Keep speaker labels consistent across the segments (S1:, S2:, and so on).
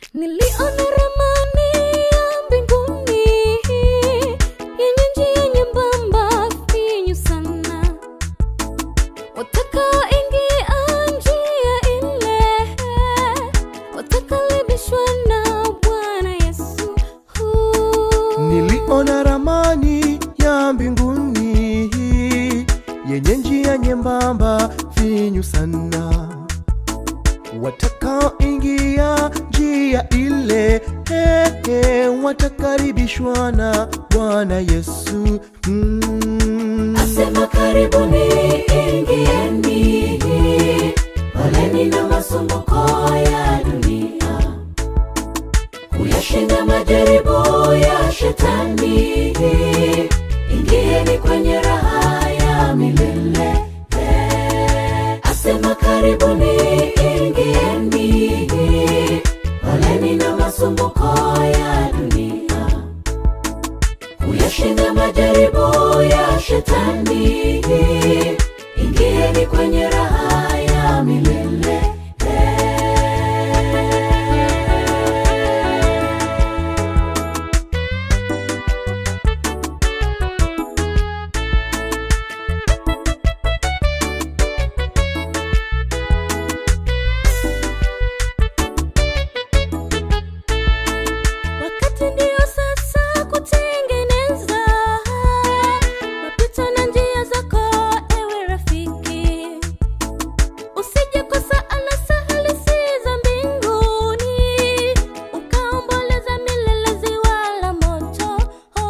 S1: Niliona ramani ya mbinguni yenye njia nyembamba finyu sana, watakaoingia njia ile watakaribishwa na Bwana Yesu.
S2: Niliona ramani ya mbinguni yenye njia nyembamba finyu sana, watakaoingia njia ile he, he, watakaribishwa na Bwana Yesu. Mm.
S3: Asema karibuni, ingieni, poleni na masumbuko ya dunia, kuyashinda majaribu ya shetani. Ingieni kwenye raha ya milele. Asema karibuni, ingieni, poleni na masumbuko ya dunia kuyashinda majaribu ya shetani. Ingieni kwenye raha ya milele.
S1: Wakati ndio sasa kutengeneza mapito na njia zako, ewe rafiki, usije kosa anasa halisi za mbinguni, ukaomboleza milele ziwa la moto.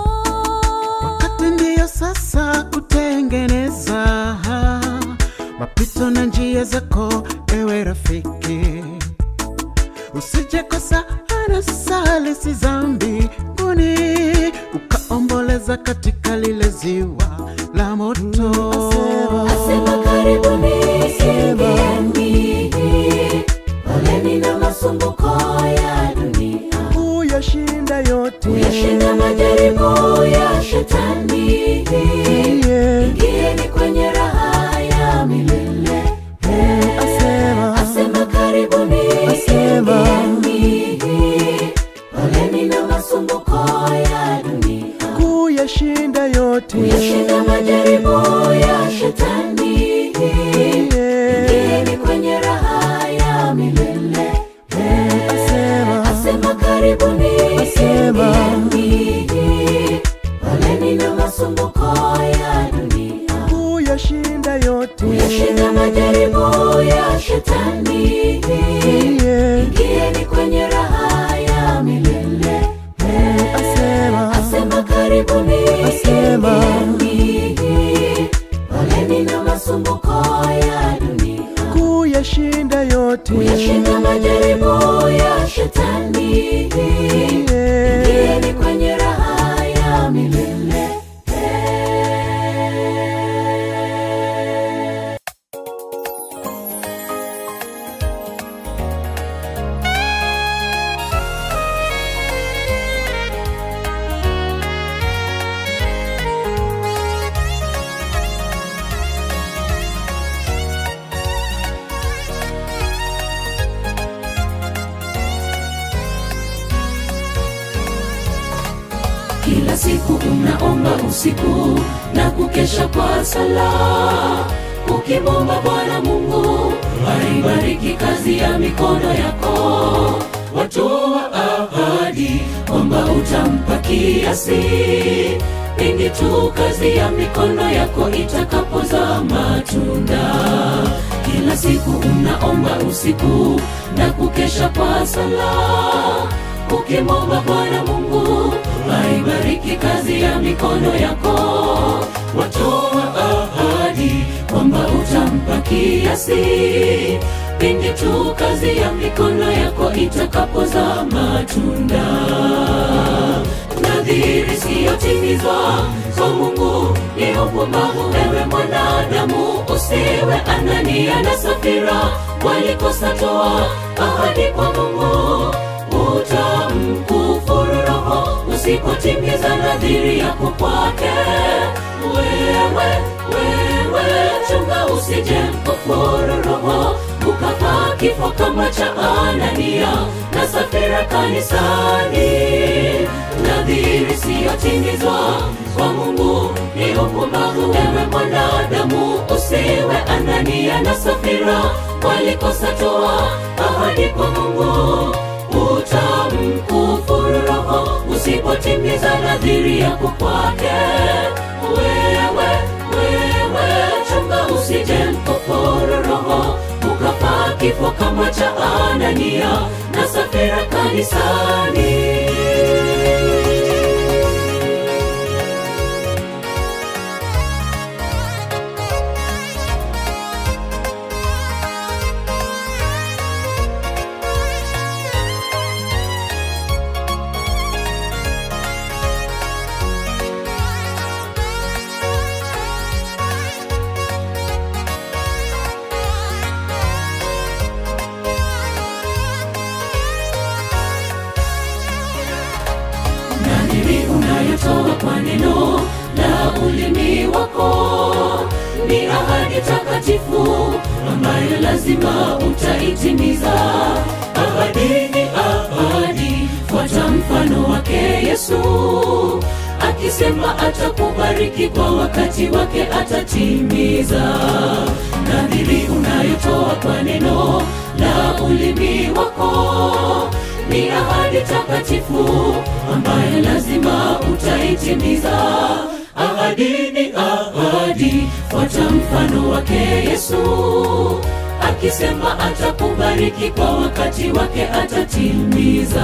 S4: wakati ndiyo sasa kutengeneza mapito na njia zako ewe rafiki usijekosa anasalisi za mbinguni ukaomboleza katika lile ziwa la moto
S3: Asema karibuni, ingieni, poleni na masumbuko ya dunia,
S2: Kuyashinda yote
S3: kuyashinda majaribu ya shetani.
S2: Yeah.
S3: Ingieni kwenye raha ya milele.
S2: Asema
S3: Asema karibuni,
S2: Asema.
S3: ingieni, poleni na masumbuko ya dunia,
S2: kuyashinda yote
S3: kuyashinda majaribu ya shetani.
S2: Yeah.
S3: Ingieni kwenye raha ya milele.
S2: Asema
S3: Asema karibuni,
S2: Asema.
S3: ingieni, poleni na masumbuko ya dunia,
S2: kuyashinda yote
S3: kuyashinda majaribu ya shetani.
S2: Yeah.
S3: Ingieni kwenye raha ya milele.
S2: Asema
S3: Asema karibuni,
S2: Asema.
S3: ingieni, poleni na masumbuko ya dunia,
S2: kuyashinda yote
S3: kuyashinda majaribu ya shetani.
S2: Yeah.
S3: Ingieni kwenye raha ya milele. Kila siku unaomba usiku na kukesha kwa sala, ukimwomba Bwana Mungu aibariki kazi ya mikono yako. Watoa ahadi kwamba utampa kiasi pindi tu kazi ya mikono yako itakapozaa matunda. Kila siku unaomba usiku na kukesha kwa sala ukimwomba Bwana Mungu aibariki kazi ya mikono yako. Watoa ahadi kwamba utampa kiasi pindi tu kazi ya mikono yako itakapozaa matunda. Nadhiri siyotimizwa kwa Mungu ni upumbavu. Ewe mwanadamu, usiwe Anania na Safira walikosa toa ahadi kwa Mungu utamkufuru Roho usipotimiza nadhiri yako kwake. Wewe wewe, chunga usije mkufuru Roho ukapata kifo kama cha Anania na Safira kanisani. Nadhiri siyotimizwa kwa Mungu ni upumbavu. Ewe mwanadamu, usiwe Anania na Safira walikosa toa ahadi kwa Mungu utamkufuru Roho usipotimiza nadhiri yako kwake. Wewe wewe, chunga usije mkufuru Roho ukafa kifo kama cha Anania na Safira kanisani. nadhiri unayotoa kwa neno la ulimi wako ni ahadi takatifu ambayo lazima utaitimiza. Ahadi ni ahadi, fuata mfano wake Yesu akisema atakubariki kwa wakati wake atatimiza. Nadhiri unayotoa kwa neno la ulimi wako ni ahadi takatifu ambayo lazima utaitimiza. Ahadi ni ahadi, fuata mfano wake Yesu akisema atakubariki kwa wakati wake atatimiza.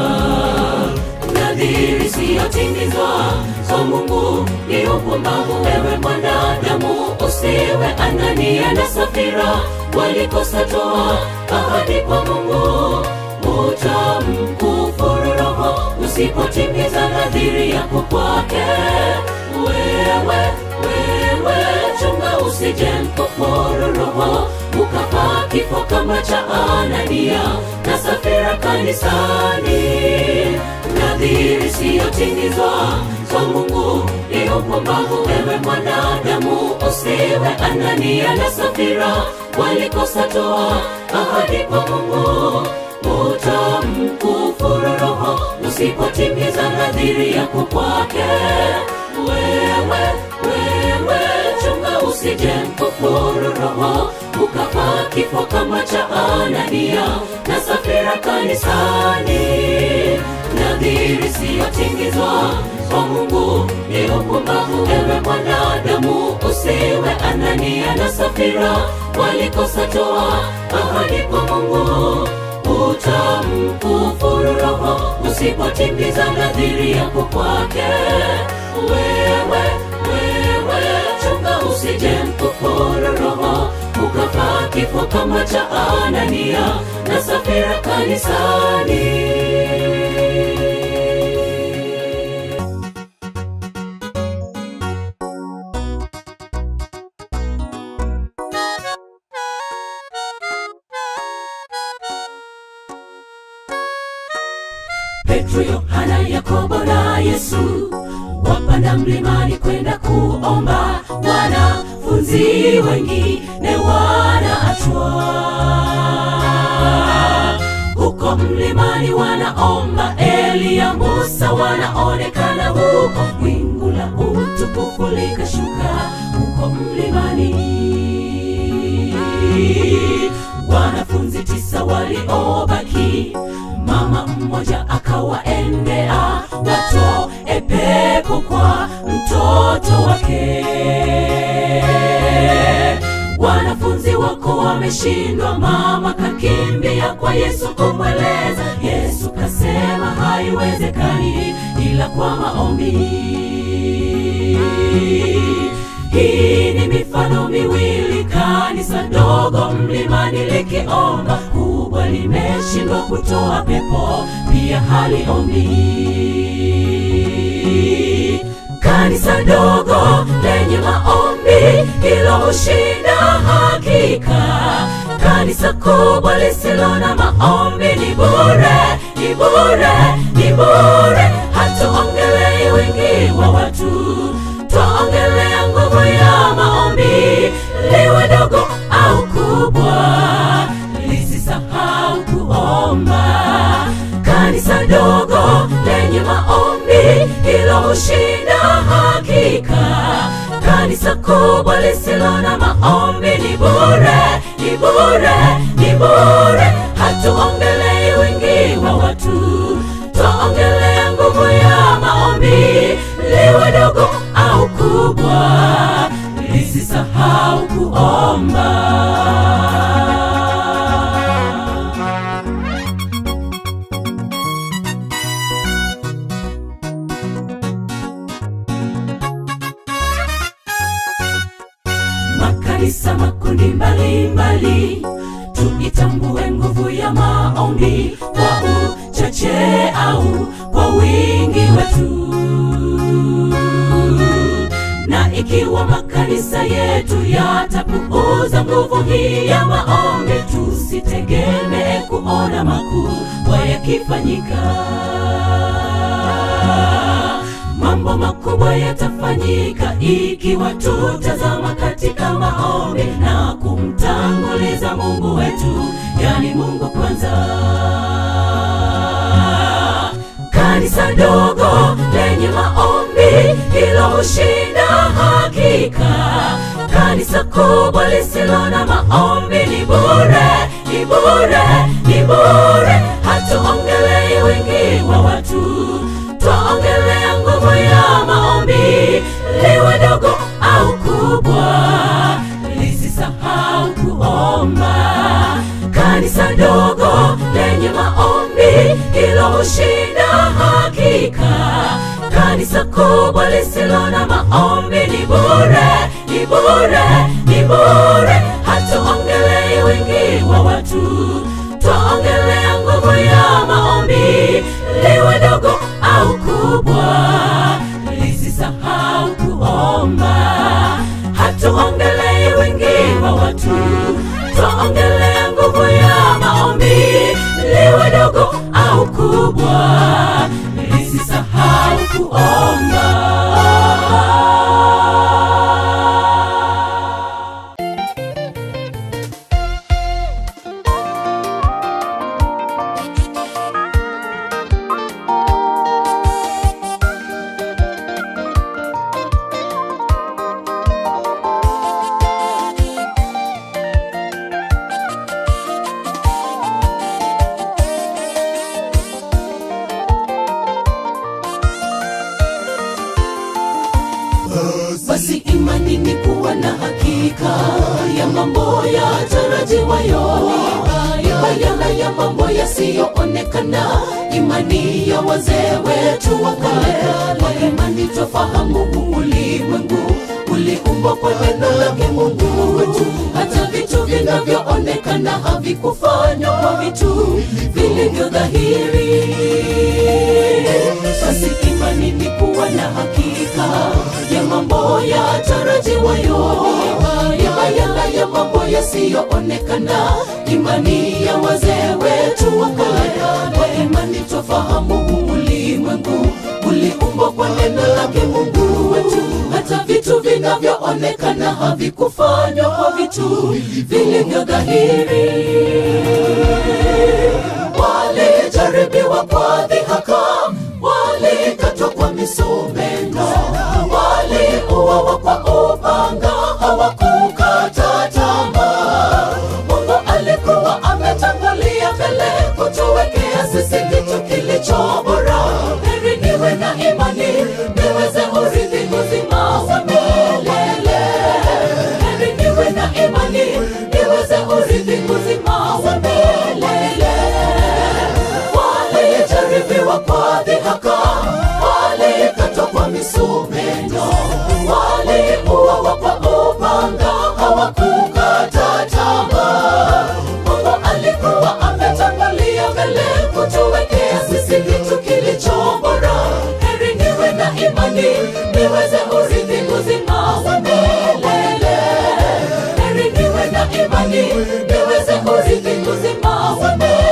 S3: Nadhiri siyotimizwa kwa Mungu ni upumbavu. Ewe mwanadamu, usiwe Anania na Safira walikosa toa ahadi kwa Mungu utamkufuru Roho usipotimiza nadhiri yako kwake. Wewe wewe, chunga usije mkufuru Roho ukafa kifo kama cha Anania na Safira kanisani. Nadhiri siyotimizwa kwa Mungu ni upumbavu. Ewe mwanadamu, usiwe Anania na Safira walikosa toa ahadi kwa Mungu utamkufuru Roho usipotimiza nadhiri yako kwake. Wewe wewe, chunga usije mkufuru Roho ukafa kifo kama cha Anania na Safira kanisani. Nadhiri siyotimizwa kwa Mungu ni upumbavu. Ewe mwanadamu, usiwe Anania na Safira walikosa toa ahadi kwa Mungu utamkufuru Roho usipotimiza nadhiri yako kwake. Wewe wewe, chunga usije mkufuru Roho ukafa kifo kama cha Anania na Safira kanisani. Petro, Yohana, Yakobo na Yesu wapanda mlimani kwenda kuomba. Wanafunzi wengine wanaachwa huko mlimani, wanaomba. Eliya, Musa wanaonekana huko, wingu la utukufu likashuka huko mlimani wanafunzi tisa waliobaki, mama mmoja akawaendea, watoe pepo kwa mtoto wake. Wanafunzi wako wameshindwa, mama kakimbia kwa Yesu kumweleza. Yesu kasema haiwezekani ila kwa maombi. Hii ni mifano miwili, kanisa dogo mlimani likiomba, kubwa limeshindwa kutoa pepo, pia haliombi. Kanisa dogo lenye maombi, hilo hushinda hakika. Kanisa kubwa lisilo na maombi ni bure, ni bure, ni bure. Hatuongelei wingi wa watu, twaongelea nguvu ya maombi, liwe dogo au kubwa, hushinda hakika. Kanisa kubwa lisilo na maombi ni bure, ni bure, ni bure. Hatuongelei wingi wa watu, twaongelea nguvu ya maombi, liwe dogo au kubwa, lisisahau kuomba. makanisa makundi mbalimbali tuitambue nguvu ya maombi kwa uchache au kwa wingi wetu na ikiwa makanisa yetu yatapuuza nguvu hii ya maombi tusitegemee kuona makubwa yakifanyika mambo makubwa yatafanyika ikiwa tutazama katika maombi na kumtanguliza mungu wetu yani mungu kwanza kanisa dogo lenye maombi hilo hushinda hakika kanisa kubwa lisilo na maombi ni bure ni bure ni bure hatuongelei wingi wa watu twaongelea nguvu ya maombi liwe dogo au kubwa lisisahau kuomba kanisa dogo lenye maombi hilo hushinda hakika kanisa kubwa lisilo na maombi ni bure ni bure ni bure hatuongelei wingi wa watu twaongelea nguvu ya maombi liwe dogo au kubwa lisisahau kuomba hatuongelei wingi wa watu twaongelea nguvu ya maombi liwe dogo au kubwa lisisahau kuomba basi imani ni kuwa na hakika ya mambo ya tarajiwayo ni bayana ya mambo yasiyoonekana imani ya wazee wetu wa kale kwa imani twafahamu huu ulimwengu uliumbwa kwa neno lake mungu wetu hata vitu vinavyoonekana havikufanywa kwa vitu vilivyo dhahiri basi imani ni kuwa na hakika ya mambo ya tarajiwayo ya bayana ya mambo yasiyoonekana imani ya wazee wetu wa kale kwa imani twafahamu huu ulimwengu uliumbwa kwa neno lake mungu wetu hata vitu vinavyoonekana havikufanywa kwa vitu vilivyo dhahiri walijaribiwa kwa dhihaka walikatwa kwa misumeno waliuawa kwa upanga hawakukata tamaa mungu alikuwa ametangulia mbele kutuwekea sisi kitu kilicho bora heri niwe na imani niweze urithi uzima wa milele heri niwe na imani niweze urithi uzima wa milele walijaribiwa kwa dhihaka walikatwa kwa misumeno waliuawa kwa upanga hawakukata tamaa mungu alikuwa ametangulia mbele kutuwekea sisi kitu kilicho bora heri niwe na imani niweze urithi uzima wa milele heri niwe na imani niweze urithi uzima wa milele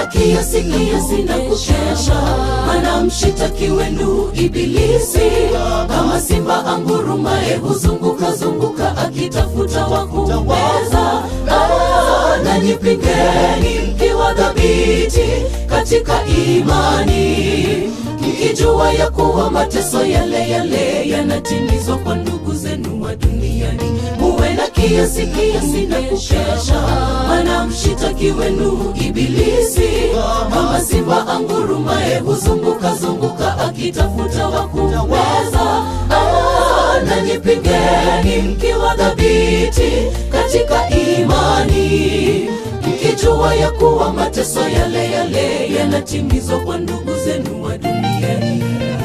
S3: kiasi kiasi na kukesha mana mshitaki wenu ibilisi kama simba angurumaye huzunguka zunguka akitafuta wa kummeza Ah, nanyi pingeni mkiwa dhabiti katika imani mkijua ya kuwa mateso yale yale yanatimizwa kwa ndugu zenu wa duniani muwe na kiasi kiasi na kukesha mana mshitaki wenu ibilisi kama simba angurumaye huzunguka zunguka akitafuta wa kummeza Ah, nanyi pingeni mkiwa dhabiti katika imani mkijua ya kuwa mateso yale yale yanatimizwa kwa ndugu zenu wa duniani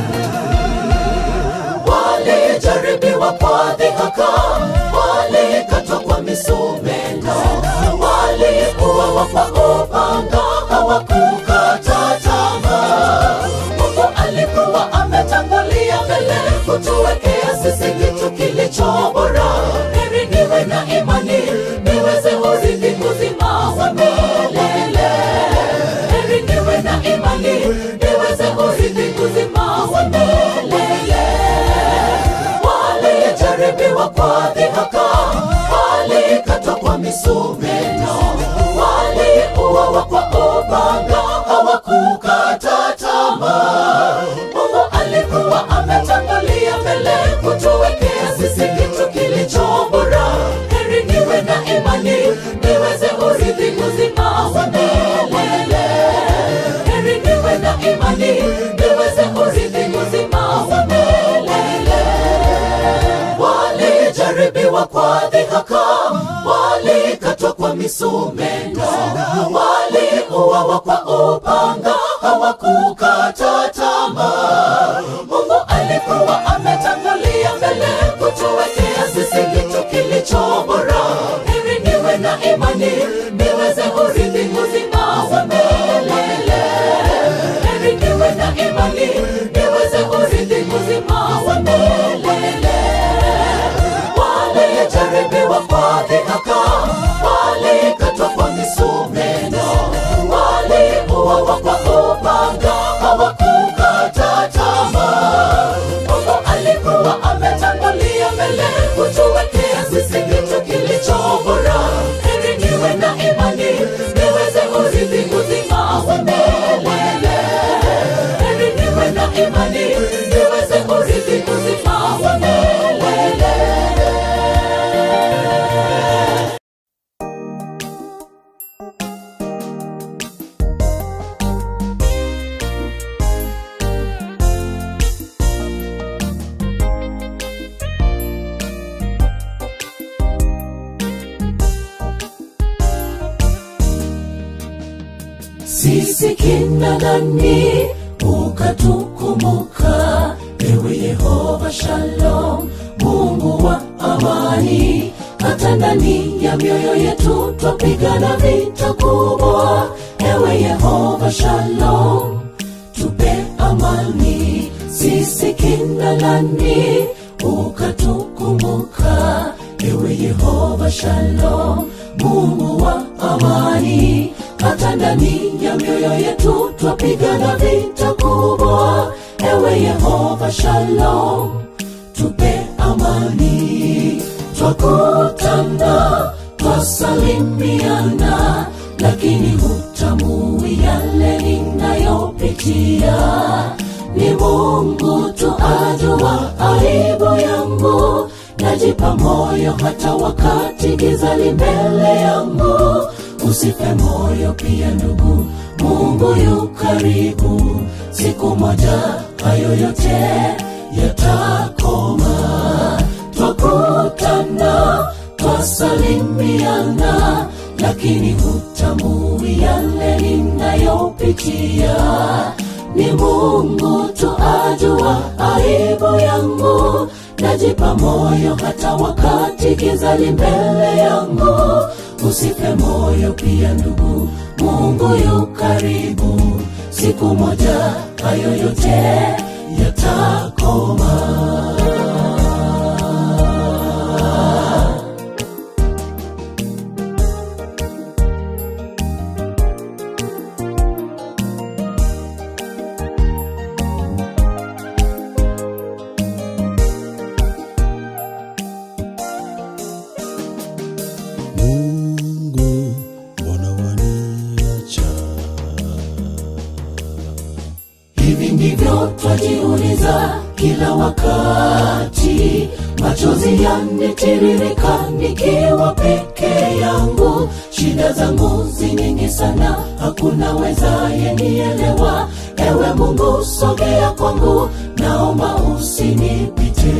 S3: walijaribiwa kwa dhihaka walikatwa kwa misumeno walikuwa kwa upanga hawakukata tamaa mungu alikuwa ametangulia mbele kutuwekea sisi kitu kilicho bora heri niwe na imani niweze urithi uzima wa milele heri niwe na imani niweze urithi uzima wa milele walijaribiwa kwa dhihaka walikatwa kwa misumeno waliuawa kwa upanga hawakukata tamaa mungu alikuwa ametangulia mbele kutuwekea sisi kitu kilicho bora heri niwe na imani niweze urithi uzima wa milele heri niwe na imani niweze urithi uzima wa milele walijaribiwa kwa dhihaka walikatwa kwa misumeno waliuawa kwa upanga hawakukata tamaa mungu alikuwa ametangulia mbele kutuwekea sisi kitu kilicho bora heri niwe na imani niweze urithi uzima wa milele heri niwe na imani niweze urithi uzima wa milele walijaribiwa kwa dhihaka walikatwa kwa misumeno waliuawa kwa upanga hawakukata tamaa mungu alikuwa ametangulia mbele kutuwekea sisi kitu kilicho bora heri niwe na imani niweze urithi uzima wa milele heri niwe na imani niweze urithi uzima wa milele sisi kina nani ukatukumbuka ewe yehova shalom mungu wa amani hata ndani ya mioyo yetu twapigana vita kubwa ewe yehova shalom tupe amani sisi kina nani ukatukumbuka ewe yehova shalom mungu wa amani hata ndani ya mioyo yetu twapigana vita kubwa ewe yehova shalom tupe amani twakutana twasalimiana lakini hutambui yale ninayopitia ni mungu tu ajua aibu yangu najipa moyo hata wakati giza li mbele yangu usife moyo pia ndugu mungu yu karibu siku moja hayo yote yatakoma twakutana twasalimiana lakini hutambui yale ninayopitia ni mungu tu ajua aibu yangu najipa moyo hata wakati giza li mbele yangu usife moyo pia ndugu mungu yu karibu siku moja hayo yote yatakoma najiuliza kila wakati machozi yanitiririka nikiwa peke yangu shida zangu zinyingi sana hakuna wezaye nielewa ewe mungu sogea kwangu naomba usinipite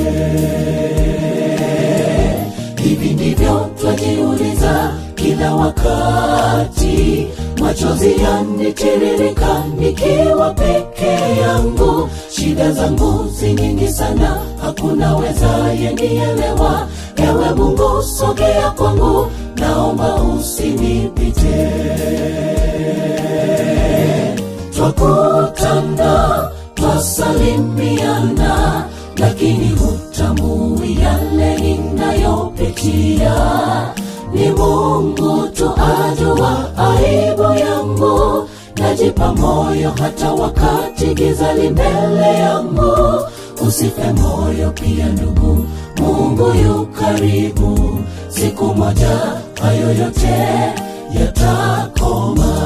S3: hivi ndivyo twajiuliza kila wakati machozi yanitiririka nikiwa peke yangu shida zangu zinyingi sana hakuna wezaye nielewa ewe mungu sogea kwangu naomba usinipite twakutana twasalimiana lakini hutambui yale ninayopitia ni mungu tu ajua aibu yangu najipa moyo hata wakati giza li mbele yangu usife moyo pia ndugu mungu yu karibu siku moja hayo yote yatakoma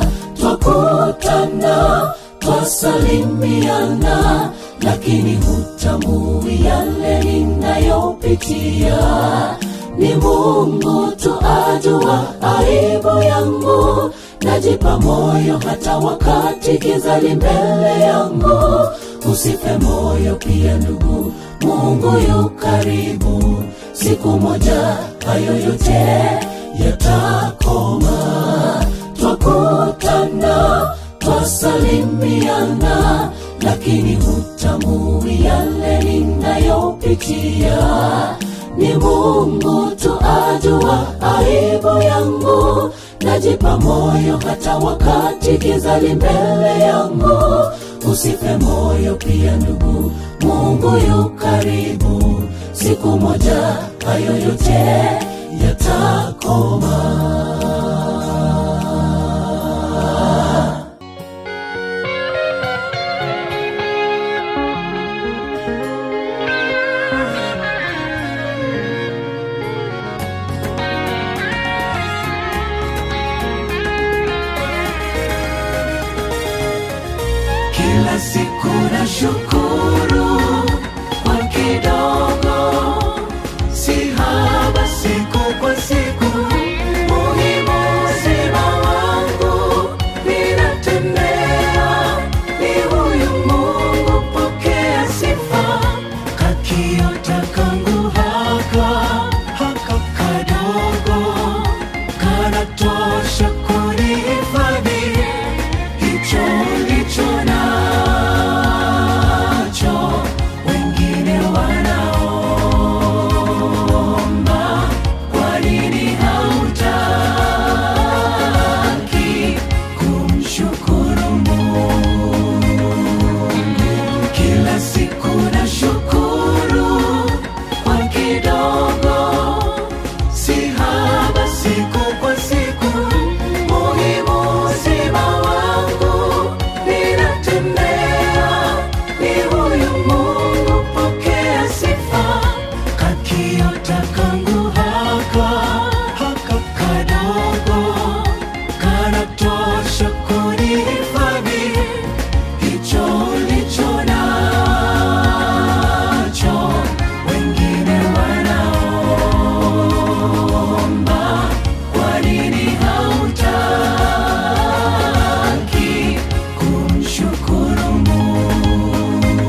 S3: twakutana twasalimiana lakini hutambui yale ninayopitia ni mungu tu ajua aibu yangu najipa moyo hata wakati giza li mbele yangu usife moyo pia ndugu mungu yu karibu siku moja hayo yote yatakoma twakutana twasalimiana lakini hutambui yale ninayopitia ni mungu tu ajua aibu yangu najipa moyo hata wakati giza li mbele yangu usife moyo pia ndugu mungu yu karibu siku moja hayo yote yatakoma kila siku na shukuru kwa kidogo si haba siku kwa siku muhimu uzima wangu ninatembea ni huyu mungu pokea sifa kakiota kangu haka haka kadogo kanatosha kunihifadhi hicho ulicho nacho wengine wanaomba kwa nini hautaki kumshukuru mungu kila siku na shukuru kwa kidogo si haba siku kwa siku muhimu uzima wangu ninatembea ni huyu mungu pokea sifa kakiota kangu haka haka kadogo kanatosha kunihifadhi hicho ulicho nacho wengine wanaomba kwa nini hautaki kumshukuru mungu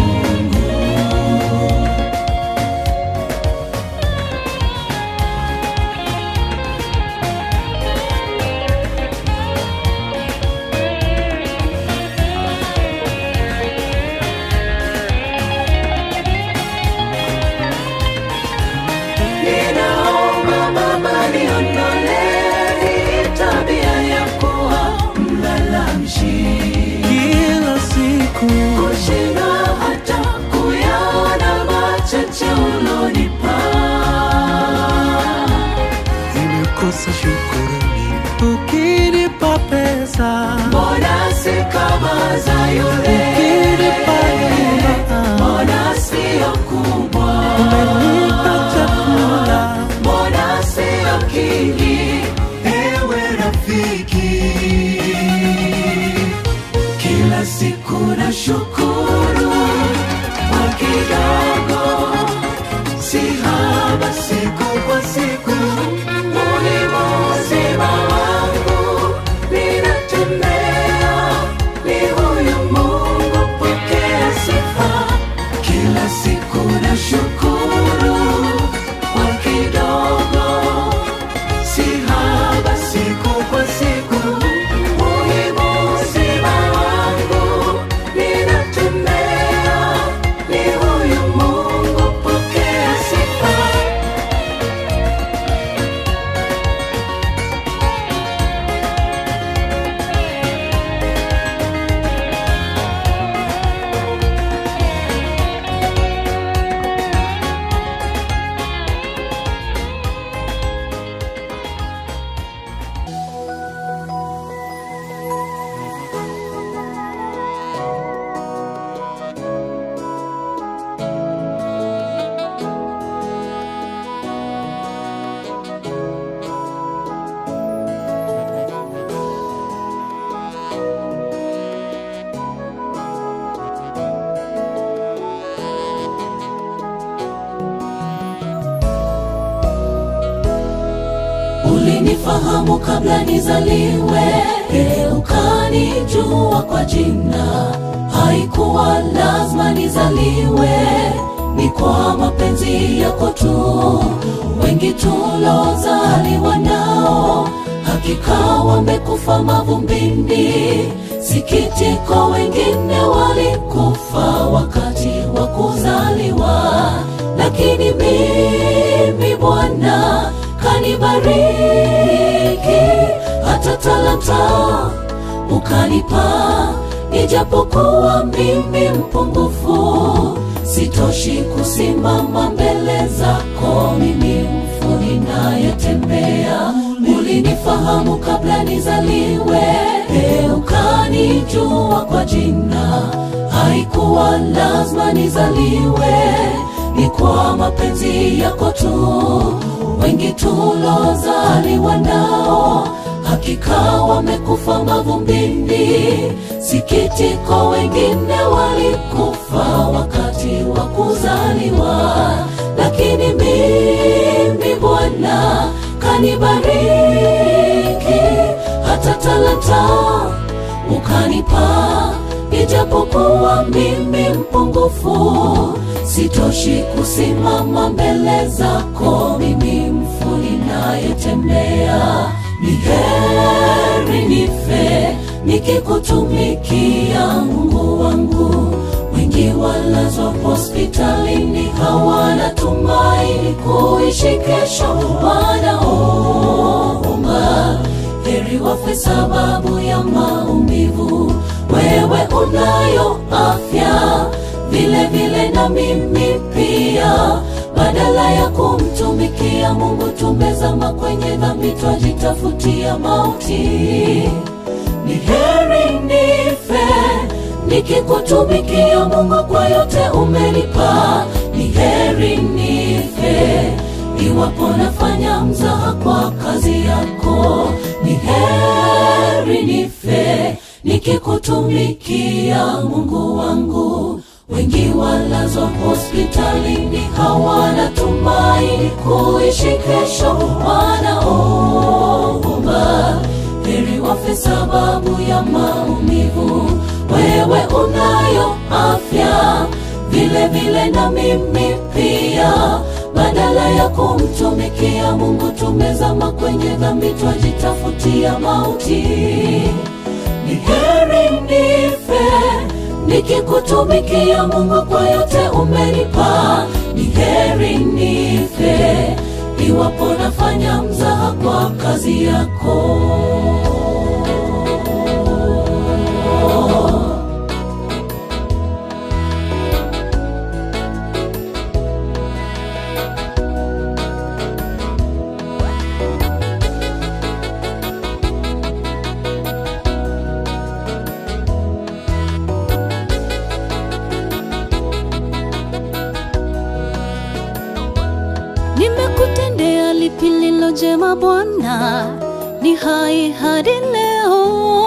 S3: ninaomba baba niondolee tabia ya kuwa mlalamishi
S2: kila siku
S3: kushinda hata kuyaona machache ulonipa
S2: nimekosa shukurani ukinipa pesa
S3: mbona si kama za yule
S2: ukinipa nyumba
S3: mbona sio kubwa
S2: umenipa chakula
S3: mbona sio kingi ewe rafiki kila siku na shukuru ulinifahamu kabla nizaliwe, ukanijua kwa jina. Haikuwa lazima nizaliwe, ni kwa mapenzi yako tu. Wengi tulozaliwa nao hakika wamekufa mavumbini. Sikitiko, wengine walikufa wakati wa kuzaliwa, lakini mimi Bwana kanibariki, hata talanta ukanipa, ijapokuwa mimi mpungufu, sitoshi kusimama mbele zako, mimi mfu ninayetembea. Ulinifahamu kabla nizaliwe, ukanijua kwa jina. Haikuwa lazima nizaliwe, ni kwa mapenzi yako tu. Wengi tulozaliwa nao hakika wamekufa mavumbini. Sikitiko, wengine walikufa wakati wa kuzaliwa, lakini mimi Bwana kanibariki, hata talanta ukanipa, ijapokuwa mimi mpungufu, sitoshi kusimama mbele zako, mimi mfu ninayetembea. Ni heri nife nikikutumikia, Mungu wangu. Wengi walazwa hospitalini, hawana tumaini kuishi kesho, wanaomba heri wafe sababu ya maumivu. Wewe unayo afya vile vile na mimi pia, badala ya kumtumikia Mungu tumezama kwenye dhambi, twajitafutia mauti. Ni heri nife nikikutumikia Mungu kwa yote umenipa. Ni heri nife iwapo nafanya mzaha kwa kazi yako. Ni heri nife nikikutumikia Mungu wangu. Wengi walazwa hospitalini, hawana tumaini kuishi kesho, wanaomba heri wafe sababu ya maumivu. Wewe unayo afya vile vile na mimi pia, badala ya kumtumikia Mungu tumezama kwenye dhambi, twajitafutia mauti. Ni heri nife nikikutumikia Mungu kwa yote umenipa. Ni heri nife iwapo nafanya mzaha kwa kazi yako.
S1: Nimekutendea lipi lilo jema Bwana, ni hai hadi leo.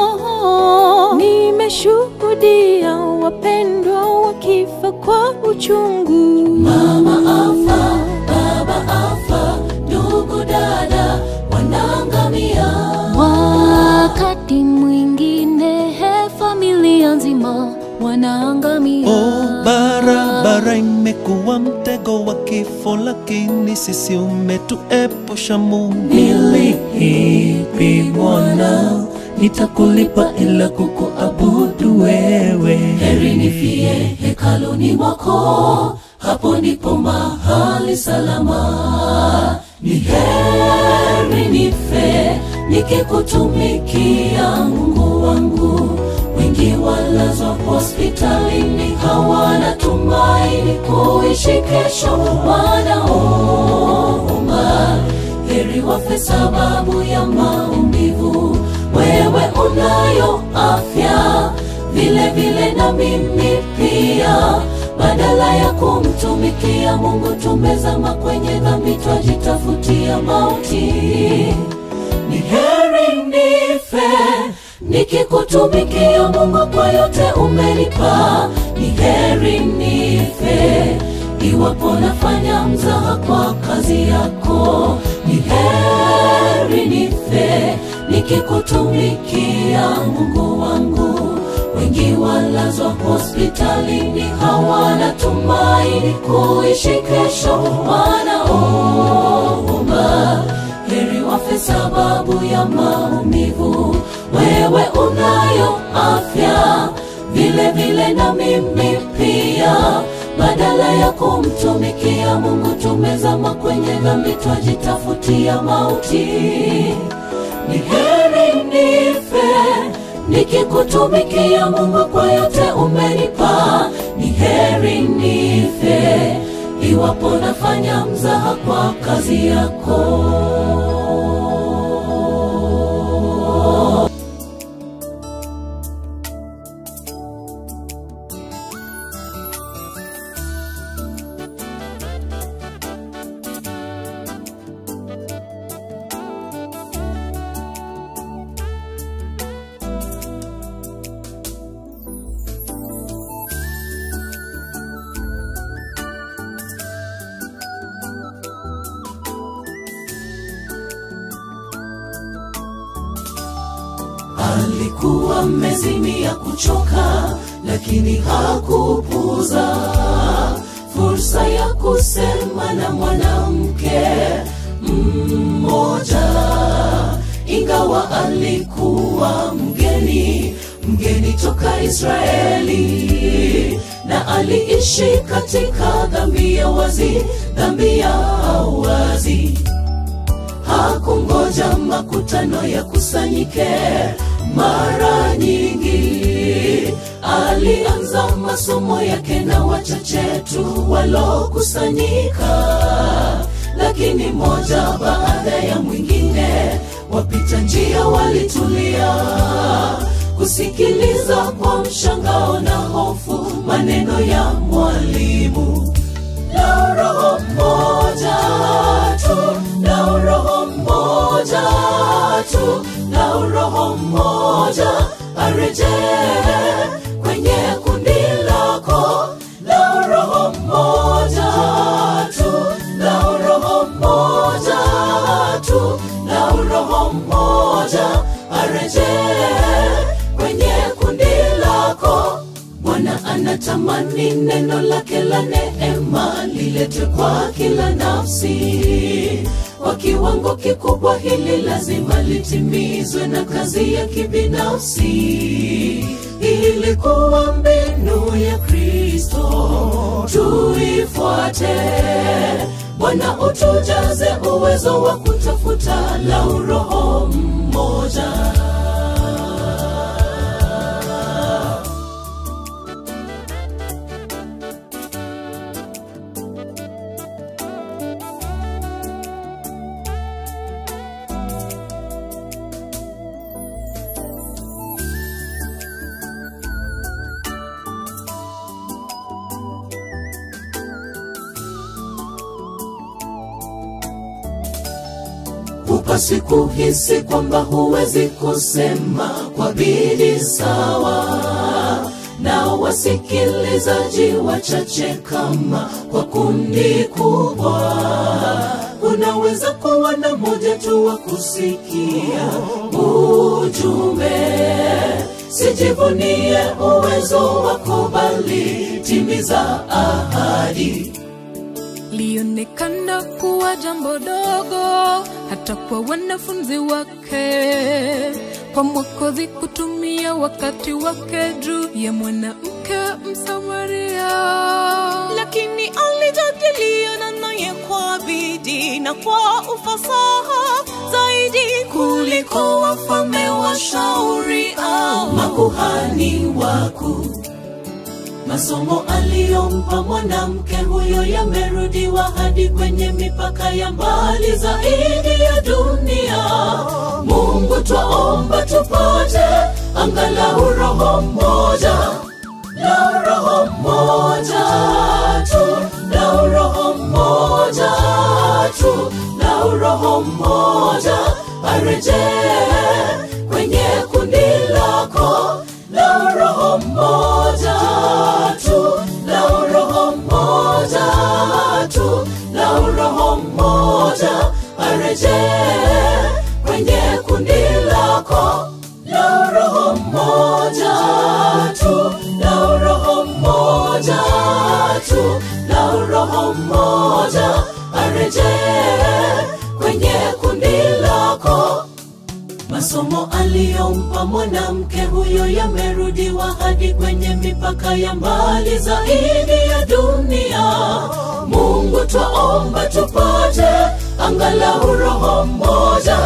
S1: Nimeshuhudia wapendwa wakifa kwa uchungu.
S3: Mama afa, baba afa, ndugu dada wanaangamia.
S1: Wakati mwingine he, familia nzima wanaangamia.
S2: Oh, barabara imekuwa mtego wa kifo, lakini sisi umetuepusha Mungu.
S3: Niliipi Bwana, nitakulipa ila kukuabudu wewe. Heri nifie hekaluni mwako, hapo ndipo mahali salama. Ni heri nife nikikutumikia Mungu wangu. Wengi walazwa hospitalini, hawana tumaini kuishi kesho, wanaomba heri wafe sababu ya maumivu. Wewe unayo afya vile vile na mimi pia, badala ya kumtumikia Mungu tumezama kwenye dhambi, twajitafutia mauti. Ni heri nife nikikutumikia Mungu kwa yote umenipa. Ni heri nife iwapo nafanya mzaha kwa kazi yako ni heri nife nikikutumikia mungu wangu wengi walazwa hospitalini hawana tumaini kuishi kesho wanaoomba heri wafe sababu ya maumivu wewe unayo afya vile vile na mimi pia badala ya kumtumikia mungu tumezama kwenye dhambi twajitafutia mauti ni heri nife nikikutumikia mungu kwa yote umenipa ni heri nife iwapo nafanya mzaha kwa kazi yako alikuwa mezimia kuchoka lakini hakupuza fursa ya kusema na mwanamke mmoja ingawa alikuwa mgeni mgeni toka israeli na aliishi katika dhambi ya wazi dhambi ya wazi hakungoja makutano ya kusanyike mara nyingi alianza masomo yake na wachache tu walokusanyika lakini moja baada ya mwingine wapita njia walitulia kusikiliza kwa mshangao na hofu maneno ya mwalimu la roho moja tu la roho moja tu la roho moja arejee kwenye kundi lako la roho moja tu la roho moja tu la roho moja arejee kwenye kundi lako bwana anatamani neno lake la neema liletwe kwa kila nafsi kwa kiwango kikubwa hili lazima litimizwe na kazi ya kibinafsi ilikuwa mbinu ya kristo tuifuate bwana utujaze uwezo wa kutafuta la uroho mmoja hupasi kuhisi kwamba huwezi kusema kwa bidii sawa na wasikilizaji wachache kama kwa kundi kubwa unaweza kuwa na moja tu wa kusikia ujumbe sijivunie uwezo wako bali timiza ahadi
S5: lionekana kuwa jambo dogo hata kwa wanafunzi wake kwa mwokozi kutumia wakati wake juu ya mwanamke msamaria
S1: lakini alijadiliana naye kwa bidii na kwa ufasaha zaidi kuliko wafalme washauri au
S3: makuhani wakuu masomo aliyompa mwanamke huyo yamerudiwa hadi kwenye mipaka ya mbali zaidi ya dunia mungu twaomba tupate angalau roho mmoja la roho mmoja tu la roho mmoja tu la roho mmoja arejee kwenye kundi lako la roho mmoja tu la roho mmoja mmoja arejee kwenye kundi lako masomo aliyompa mwanamke huyo yamerudiwa hadi kwenye mipaka ya mbali zaidi ya dunia mungu twaomba tupate angalau roho mmoja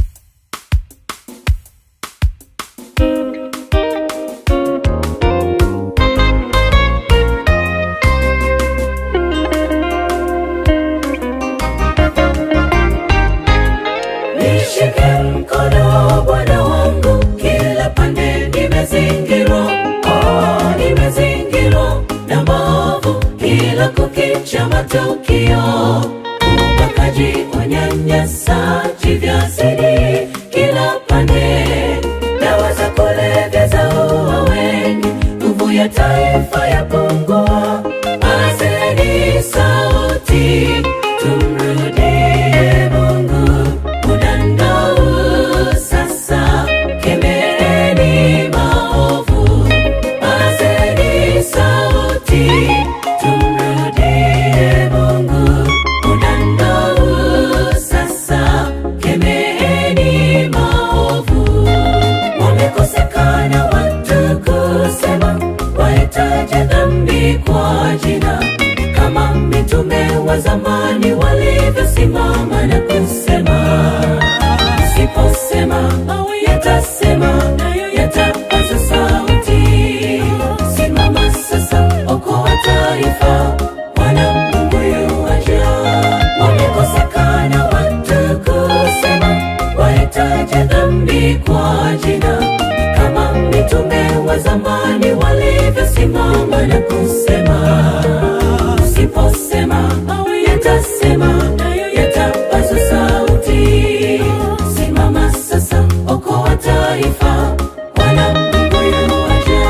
S3: nishike mkono bwana wangu kila pande nimezingirwa oh, nimezingirwa na maovu kila kukicha matukio ubakaji unyanyasaji vyazidi kila pande dawa za kulevya za ua wengi nguvu ya taifa ya pungua azeni sauti tumrudie mungu mudandau sasa kemereni maovu azeni sauti tumrudie mungu mudandau sasa kemereni maovu wamekosekana watu kusema wahitaji dhambi kwa jina kama mitume wa zamani walivyosimama na kusema siposema yatasema nayo yatapaza sauti simama sasa okoa taifa wana mungu yuwaja wamekosekana watu kusema wahitaji dhambi kwa jina kama mitume wa zamani walivyosimama na kusema usiposema yatasema nayo yatapaza sauti simama sasa okoa taifa wana mungu yuwaja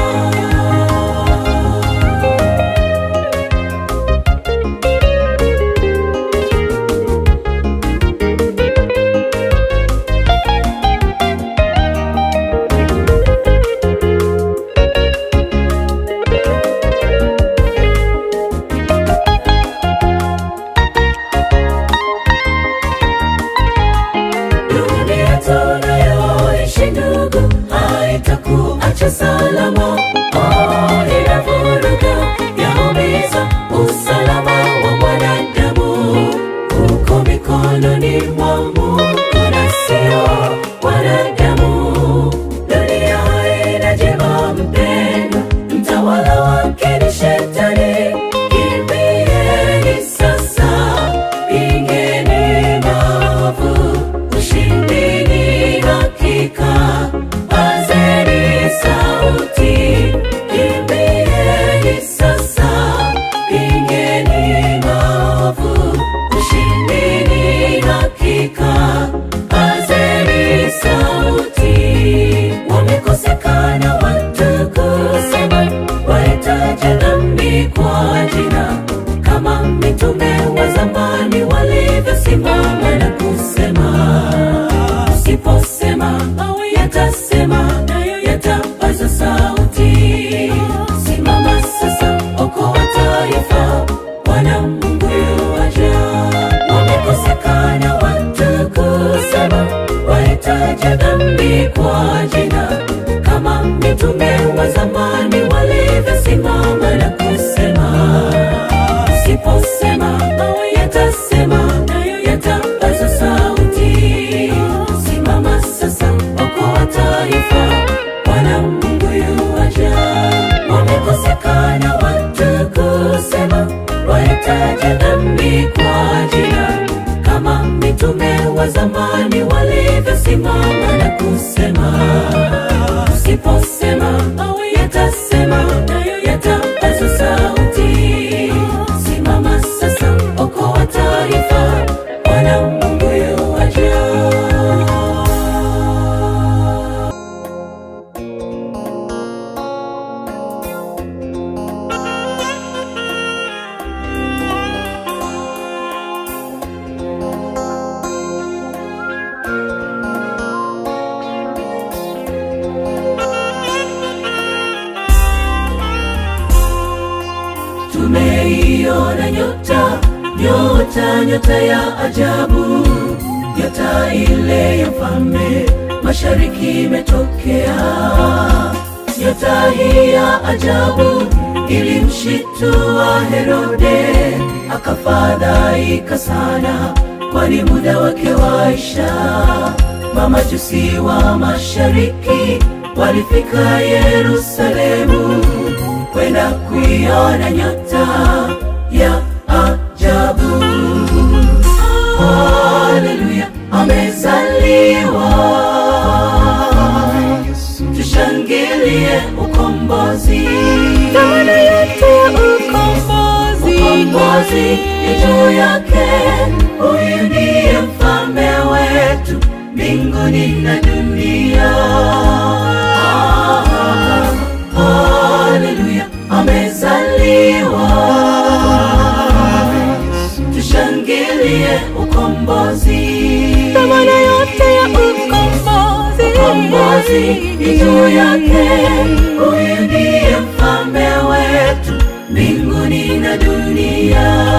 S3: dunia tunayoishi ndugu haitakuacha salama oh, inavuruga yaumiza usalama wa mwanadamu uko mikononi mwa mungu na sio wanadamu dunia inajema mpendwa mtawala wake ni shetani kimbieni sasa pingeni maovu ushindini hakika pazeni sauti kimbieni sasa pingeni maovu ushindini hakika pazeni sauti wamekosekana watu kusema wahitaji dhambi kwa jina kama mitume wa zamani walivyosimama na kusema usiposema yatasema nayo yatapaza sauti simama sasa okoa taifa wana mungu yuwaja wamekosekana watu kusema wahitaji dhambi kwa jina kama mitume wa zamani walivyosimama na kusema usiposema yatasema nayo yatapaza sauti simama sasa okoa taifa wana mungu yuwaja wamekosekana watu kusema wahitaji dhambi kwa jina kama mitume wa zamani walivyosimama na kusema usiposema yatasema nayo yatapaza sauti simama sasa okoa taifa wana mungu yuwaja Akaona nyota ya ajabu, nyota ile ya mfalme mashariki imetokea. Nyota hii ya ajabu ilimshitua Herode, akafadhaika sana, kwani muda wake waisha. Mamajusi wa mashariki walifika Yerusalemu kwenda kuiona nyota ya ajabu. Haleluya, amezaliwa. Tushangilie ukombozi,
S1: Dhamana yote ya ukombozi
S3: ukombozi ni juu yake. Huyu ndiye mfalme wetu mbinguni na dunia. Haleluya, amezaliwa. Tushangilie ukombozi,
S1: Dhamana yote ya ukombozi
S3: ukombozi ni juu yake. Huyu ndiye mfalme wetu mbinguni na dunia.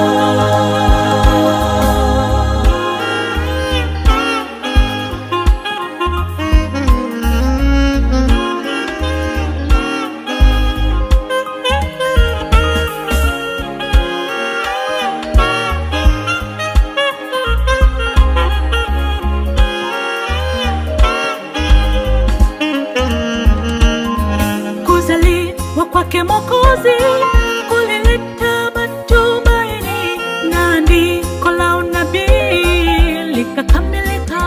S1: Kuzaliwa kwake Mwokozi kulileta matumaini na andiko la unabii likakamilika.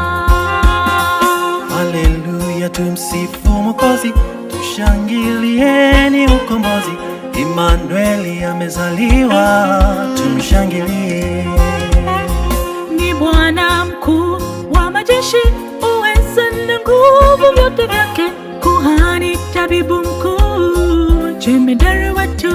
S2: Haleluya, tumsifu Mwokozi, tushangilieni ukombozi. Imanueli amezaliwa, tumshangilie.
S1: Ni Bwana mkuu wa majeshi, uweza na nguvu vyote vyake, kuhani, tabibu mkuu, jemedari wetu.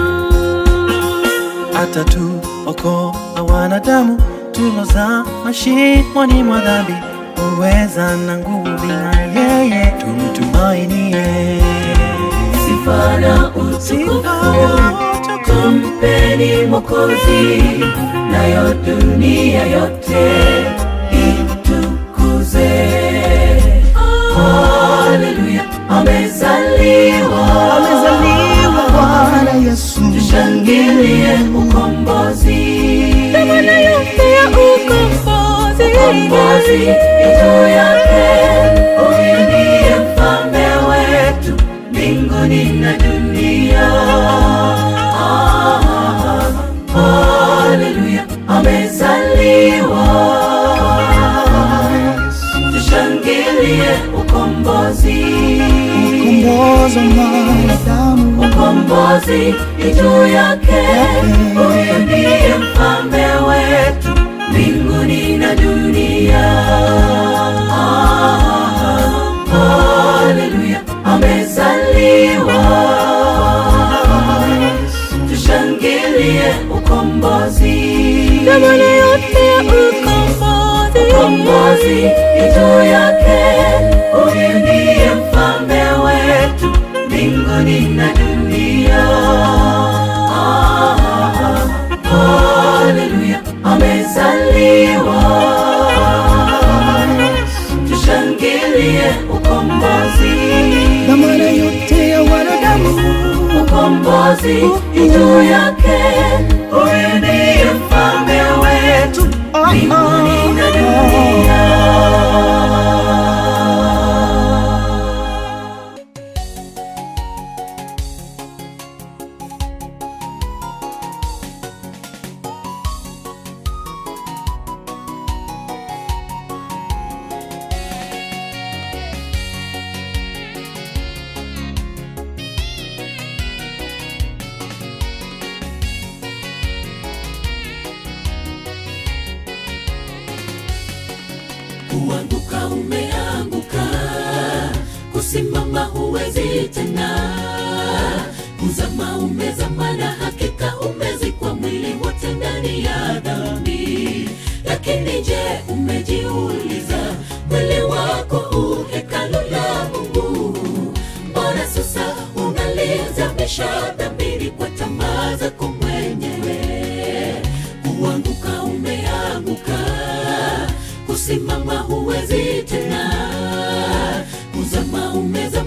S2: atatuokoa wanadamu tuloza mashimoni mwa dhambi, uweza na nguvu na yeye tumtumainie.
S3: Sifa na utukufu tumpeni Mwokozi, nayo dunia yote itukuze. Haleluya, amezaliwa,
S2: Amezaliwa Bwana Yesu,
S3: tushangilie ukombozi.
S1: Dhamana yote ya ukombozi
S3: ukombozi ni juu yake. Huyu ndiye mfalme wetu mbinguni na dunia. Ah, Haleluya, amezaliwa. Tushangilie ukombozi,
S2: ukombozi wa mwanadamu,
S3: ukombozi ni juu yake. Huyu ndiye mfalme wetu mbinguni na dunia. Ah, Haleluya, amezaliwa. Tushangilie ukombozi,
S1: Dhamana yote ya ukombozi
S3: ukombozi ni juu yake. Huyu ndiye mfalme wetu mbinguni na dunia. Ah, Haleluya, amezaliwa. Tushangilie ukombozi,
S2: dhamana yote ya wanadamu,
S3: ukombozi ni juu yake. Huyu ndiye mfalme wetu mbinguni na dunia. kuanguka umeanguka, kusimama huwezi tena, kuzama umezama, na hakika umezikwa mwili wote ndani ya dhambi. Lakini je, umejiuliza mwili wako u hekalu la Mungu? Mbona sasa unalizamisha dhambini kwa tamaa zako mwenyewe? Kuanguka umeanguka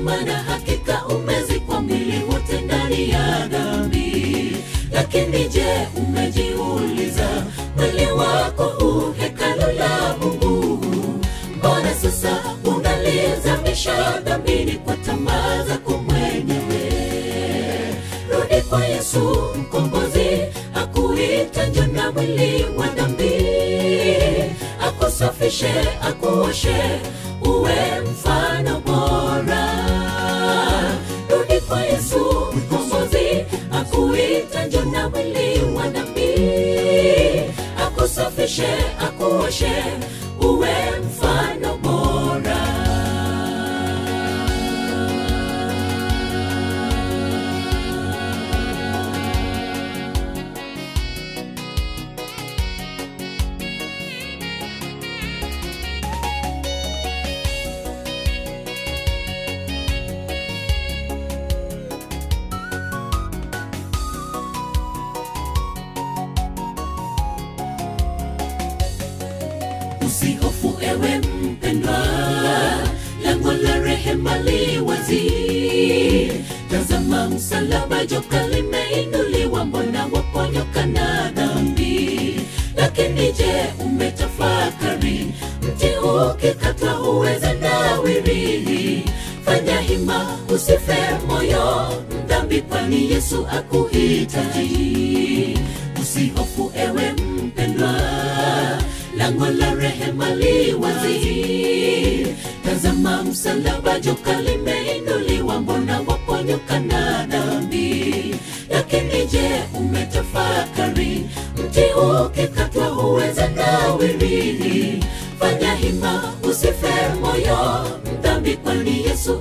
S3: maana hakika umezikwa mwili wote ndani ya dhambi lakini je umejiuliza mwili wako u hekalu la mungu mbona sasa unalizamisha dhambini kwa tamaa zako mwenyewe rudi kwa yesu mkombozi akuita njona mwili wa dhambi akusafishe akuoshe uwe mfano bora rudi kwa yesu mkombozi akuita njona mwili wa dhambi akusafishe akuoshe uwe mfano bora usihofu ewe mpendwa lango la rehema li wazi tazama msalaba joka limeinuliwa mbona waponyoka na dhambi lakini je umetafakari mti ukikatwa huweza nawiri fanya hima usife moyo mdhambi kwani yesu akuhitaji usihofu ewe mpendwa lango la rehema li wazi tazama msalaba joka limeinuliwa mbona waponyoka na dhambi lakini je umetafakari mti ukikatwa huweza nawiri fanya hima usife moyo mdhambi kwani yesu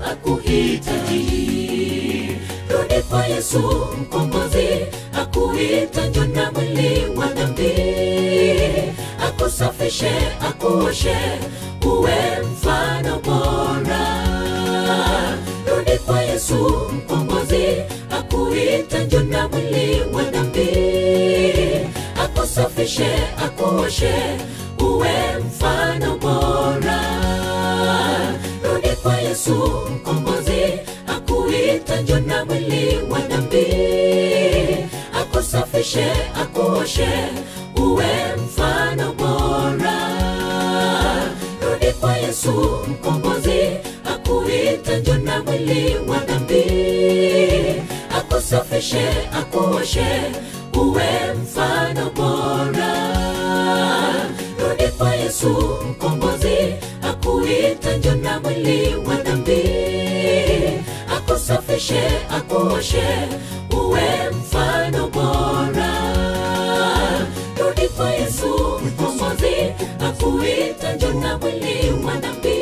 S3: akuhitaji rudi kwa yesu mkombozi akuita njona mwili wa dhambi akusafishe akuoshe uwe mfano bora rudi kwa yesu mkombozi akuita njona mwili wa dhambi akusafishe akuoshe uwe mfano bora rudi kwa yesu mkombozi akuita njona mwili wa dhambi akusafishe akuoshe uwe mfano bora rudi kwa yesu mkombozi akuita njona mwili wa dhambi akusafishe akuoshe uwe mfano bora rudi kwa yesu mkombozi akuita njona mwili wa dhambi akusafishe akuoshe uwe mfano bora rudi kwa yesu mkombozi akuita njona mwili wa dhambi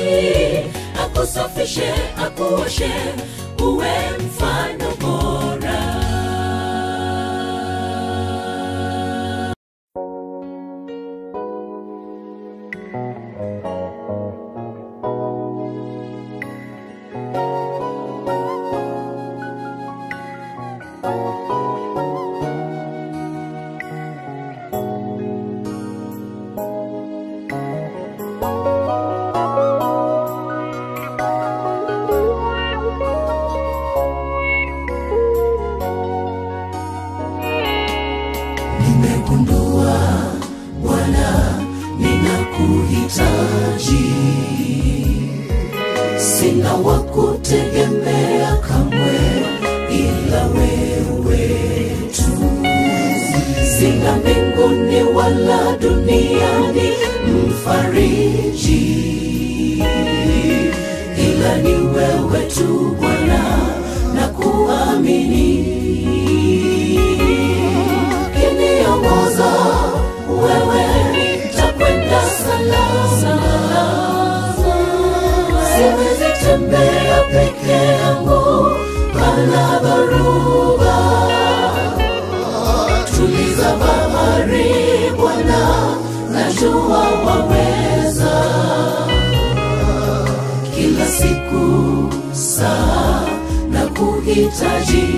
S3: akusafishe akuoshe uwe mfano bora nimegundua bwana ninakuhitaji sina wa kutegemea kamwe ila wewe tu sina mbinguni wala duniani mfariji ila ni wewe tu bwana na kuamini kiniongoza wewe takwenda salama siwezi tembea peke yangu pana dharuba tuliza bahari bwana najua waweza kila siku saa na kuhitaji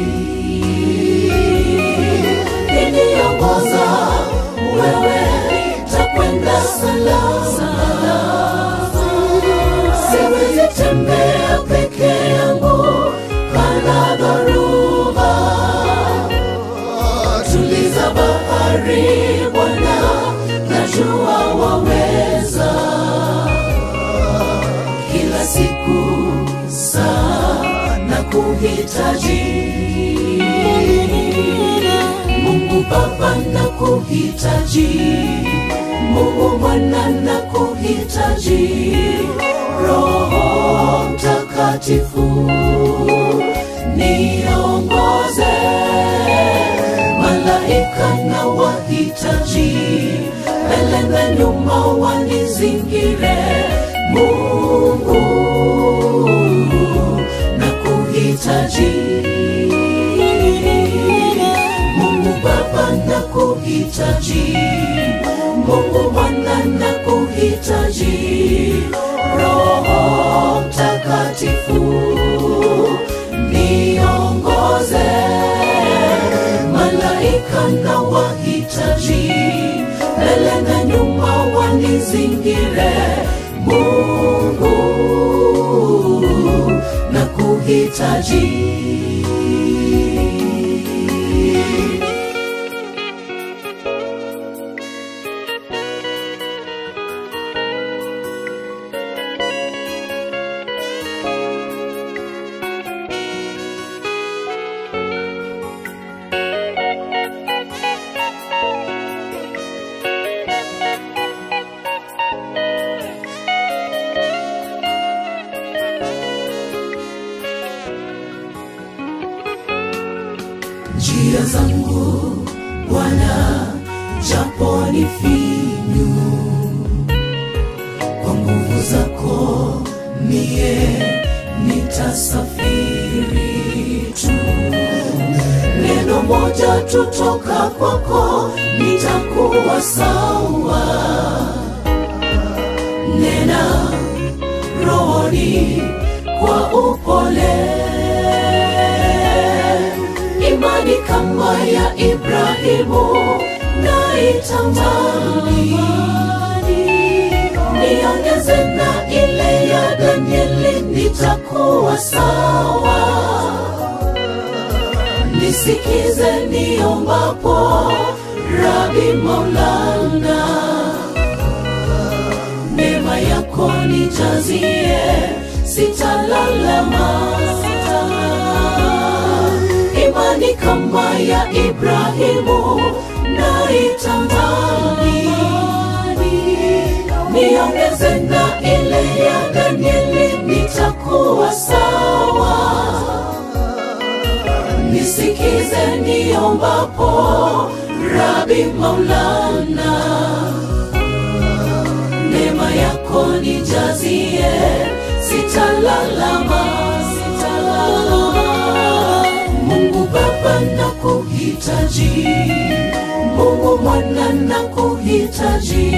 S3: iniongoza wewe takwenda salama siwezi tembea peke kuhitaji Mungu Baba na kuhitaji Mungu Mwana na kuhitaji Roho Mtakatifu niongoze malaika na wahitaji mbele na nyuma wanizingire Mungu na kuhitaji Mungu Baba na kuhitaji Mungu Mwana na kuhitaji Roho Mtakatifu niongoze malaika na wahitaji mbele na nyuma wanizingire Mungu na kuhitaji njia zangu Bwana, japo ni finyu, kwa nguvu zako mie nitasafiri tu. Neno moja tutoka kwako, nitakuwa sawa. Nena rohoni kwa upole imani kama ya Ibrahimu naitamani, niongeze na ile ya Danieli, nitakuwa sawa. Nisikize niombapo, Rabi Maulana, neema yako nijazie, sitalalama, sitalala imani kama ya Ibrahimu naitamani, niongeze na ile ya Danieli, nitakuwa sawa. Nisikize niombapo, Rabi Maulana, neema yako nijazie, sitalalama, sitalalama. Mungu Baba na kuhitaji, Mungu Mwana na kuhitaji,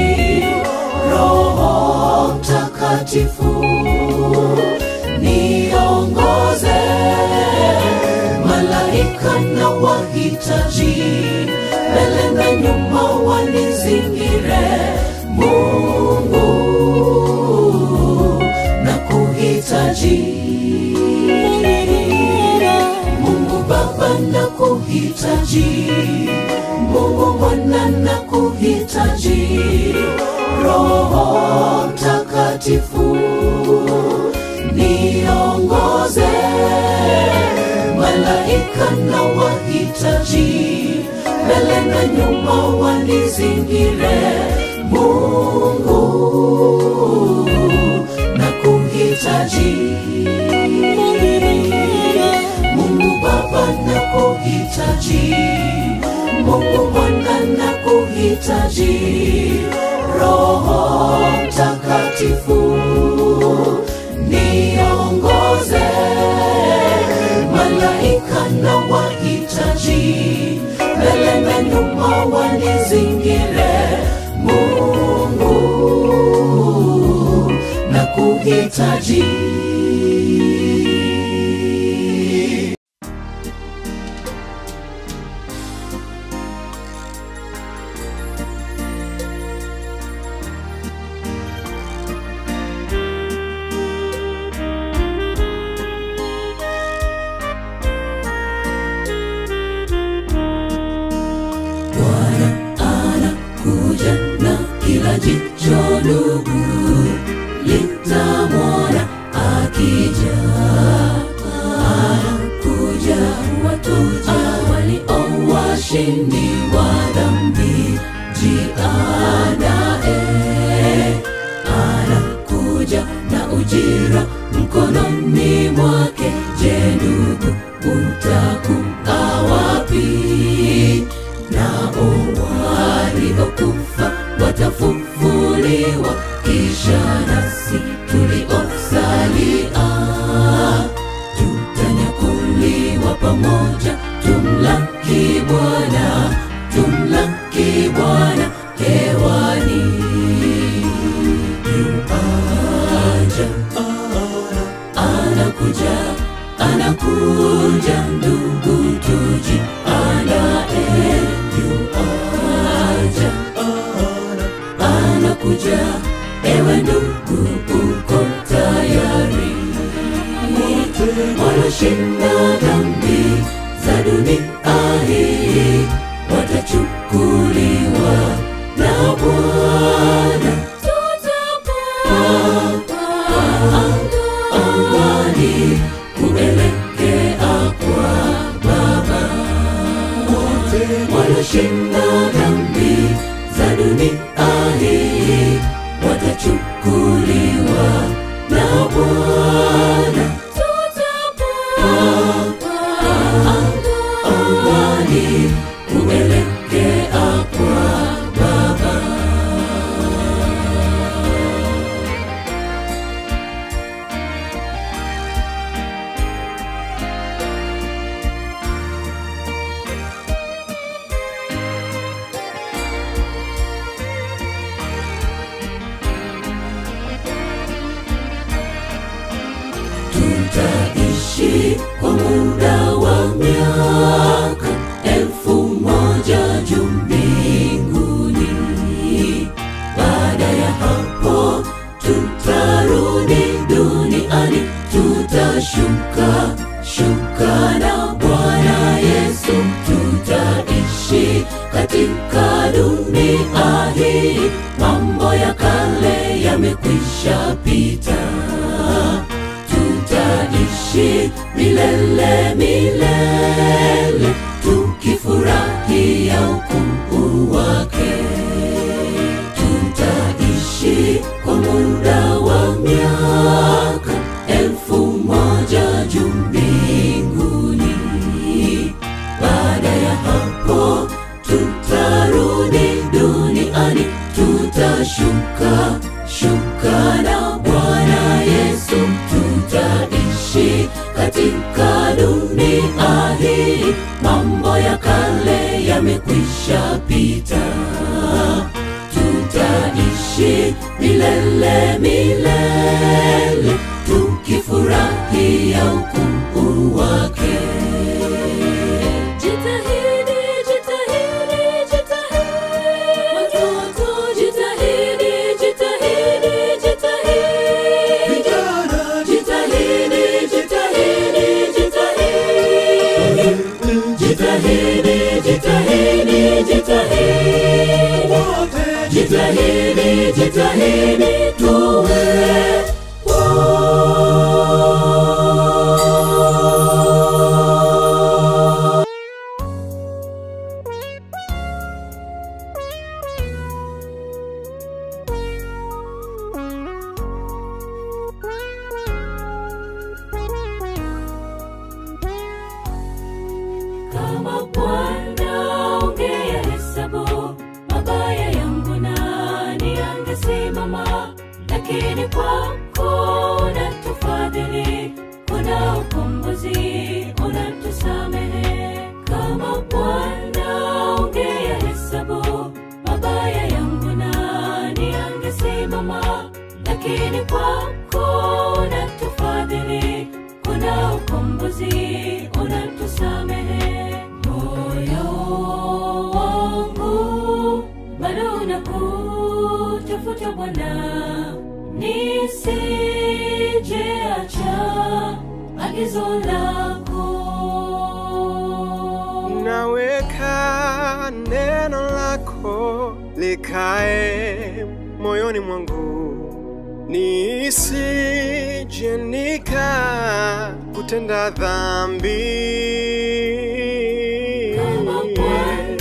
S3: Roho Mtakatifu niongoze, malaika na wahitaji, mbele na nyuma wanizingire, Mungu na kuhitaji Mungu Baba na kuhitaji, Mungu Mwana na kuhitaji, Roho Mtakatifu niongoze, malaika na wahitaji, mbele na nyuma wanizingire, Mungu na kuhitaji Mungu Baba na kuhitaji, Mungu Mwana na kuhitaji, Roho Mtakatifu niongoze, malaika na wahitaji, mbele na nyuma wanizingire, Mungu na kuhitaji mshindi wa dhambi jiandae anakuja na ujira mkononi mwake je ndugu utakuwa wapi nao waliokufa watafufuliwa kisha nasi tuliosalia tutanyakuliwa pamoja tumlaki bwana tumlaki bwana hewani yuaja anakuja anakuja ndugu tuji anae yuaja anakuja ewe ndugu uko tayari wanashinda dhambi za dunia hii watachukuliwa na bwana angani kuelekea kwa baba wanashinda dhambi za dunia hii watachukuliwa na bwana angani kuelekea kwa baba tutaishi kwa muda wa miaka elfu moja juu mbinguni. Baada ya hapo tutarudi duniani, tutashuka shuka na Bwana Yesu, tutaishi katika dunia hii. Mambo ya kale yamekwisha pita tutaishi milele milele tukifurahia ukuu wake tutaishi kwa muda wa miaka elfu moja juu mbinguni baada ya hapo tutarudi duniani tutashuka shuka na bwana yesu tutaishi katika dunia hii mambo ya kale yamekwisha pita tutaishi milele milele tukifurahia ukuu wake Jitahidi, jitahidi, jitahidi. Watoto, jitahidi, jitahidi, jitahidi. Jitahidi, jitahidi, jitahidi. Jitahidi, jitahidi, jitahidi. Jitahidi, jitahidi, tuwe kama Bwana ungeyahesabu mabaya yangu, nani angesimama? Lakini kwako unatufadhili, kuna ukombozi, unatusamehe. Kama Bwana ungeyahesabu mabaya yangu, nani angesimama? Lakini kwako unatufadhili, kuna ukombozi, unatusamehe. Moyo wangu bado unakutafuta Bwana, nisijeacha agizo lako.
S6: naweka neno lako likae moyoni mwangu nisije nika kutenda dhambi
S3: Kama Bwana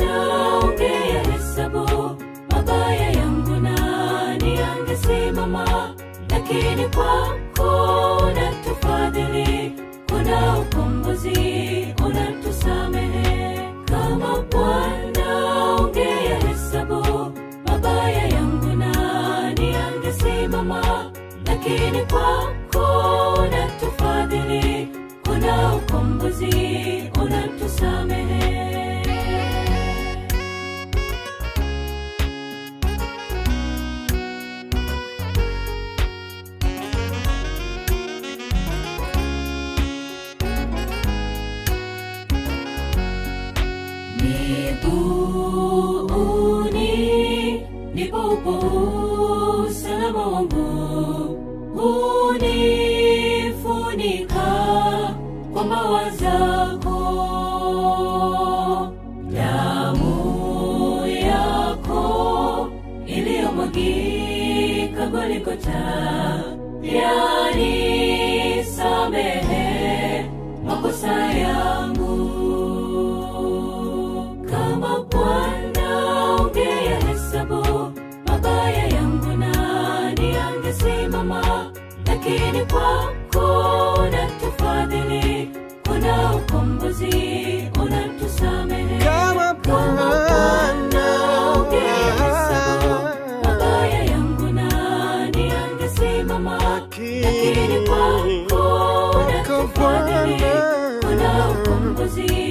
S3: lakini kwako unatufadhili kuna ukombozi unatusamehe kama bwana ungeyahesabu mabaya yangu nani angesimama lakini kwako unatufadhili kuna ukombozi unatusamehe miguuni ndipo upo usalama wangu unifunika kwa mawa zako damu yako iliyomwagika goligota yanisamehe makosa yangu kama bwana ungeyahesabu mabaya yangu nani angesimama lakini kwako unatufadhili kuna ukombozi unatusamehe
S6: Kama Bwana.
S3: ungeyahesabu mabaya yangu nani angesimama lakini kwako unatufadhili kuna ukombozi